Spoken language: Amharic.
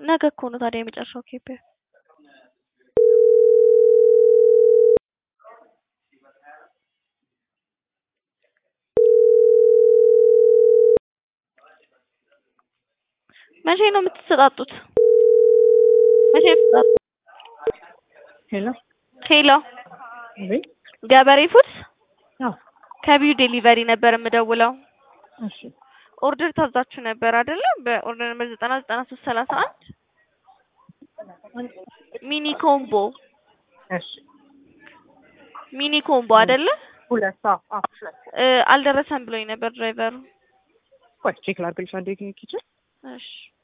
ነገ እኮ ነው ታዲያ የመጨረሻው ኬፕ መቼ ነው የምትሰጣጡት? መቼ ነው የምትሰጣጡት? ሄሎ ሄሎ አቤት። ገበሬ ፉድስ አዎ ከቢዩ ዴሊቨሪ ነበር የምደውለው። እሺ ኦርደር ታዛችሁ ነበር አይደለ? በኦርደር ነበር ዘጠና ዘጠና ሶስት ሰላሳ አንድ ሚኒ ኮምቦ እሺ ሚኒ ኮምቦ አይደለ? ሁለት አዎ አዎ ሁለት እ አልደረሰም ብሎኝ ነበር ድራይቨሩ። ቆይ ቼክ ላድርግልሽ አንዴ ኪችን እሺ